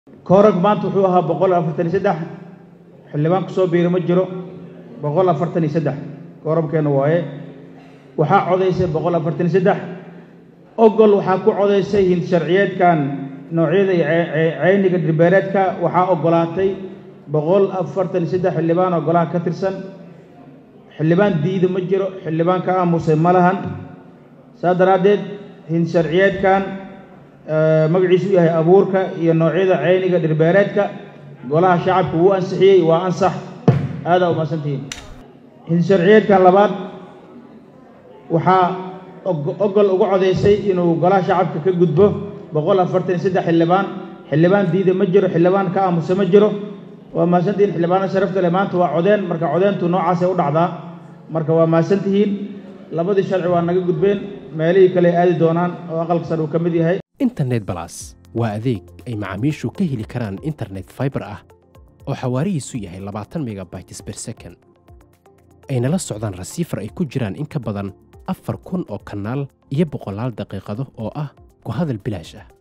koorag maanta wuxuu ahaa boqol afartan iyo saddex xildhibaan ku soo biira ma jiro boqol afartan iyo saddex koorabkeenna waaye waxaa codaysay boqol afartan iyo saddex ogol waxaa ku codaysay hind sharciyeedkan noocyada iyo ceyniga dhirbeereedka waxaa ogolaatay boqol afartan iyo saddex xildhibaan oo golaha ka tirsan xildhibaan diida ma jiro xildhibaan ka aamusay ma lahan saas daraaddeed hind sharciyeedkan magaciisu u yahay abuurka iyo noocyada ceyniga dhirbeereedka golaha shacabka wuu ansixiyey waa ansax aadaa umahadsantihiin hind sharciyeedkan labaad waxaa ogol uga codaysay inuu golaha shacabka ka gudbo boqol afartan iyo saddex xildhibaan xildhibaan diida ma jiro xildhibaan ka aamusa ma jiro waa mahadsantihiin xildhibaano sharafta leh maanta waa codeen marka codeentu noocaasay u dhacdaa marka waa mahadsantihiin labadii sharci waa naga gudbeen meelihii kale aadi doonaan oo aqalka sare uu ka mid yahay internet balas waa adeeg ay macaamiishu ka heli karaan internet faibar ah oo xawaarihiisu yahay labaatan megabytes ber second ayna la socdaan rasiifar ay ku jiraan in ka badan afar kun oo kanaal iyo boqolaal daqiiqado oo ah ku hadal bilaash ah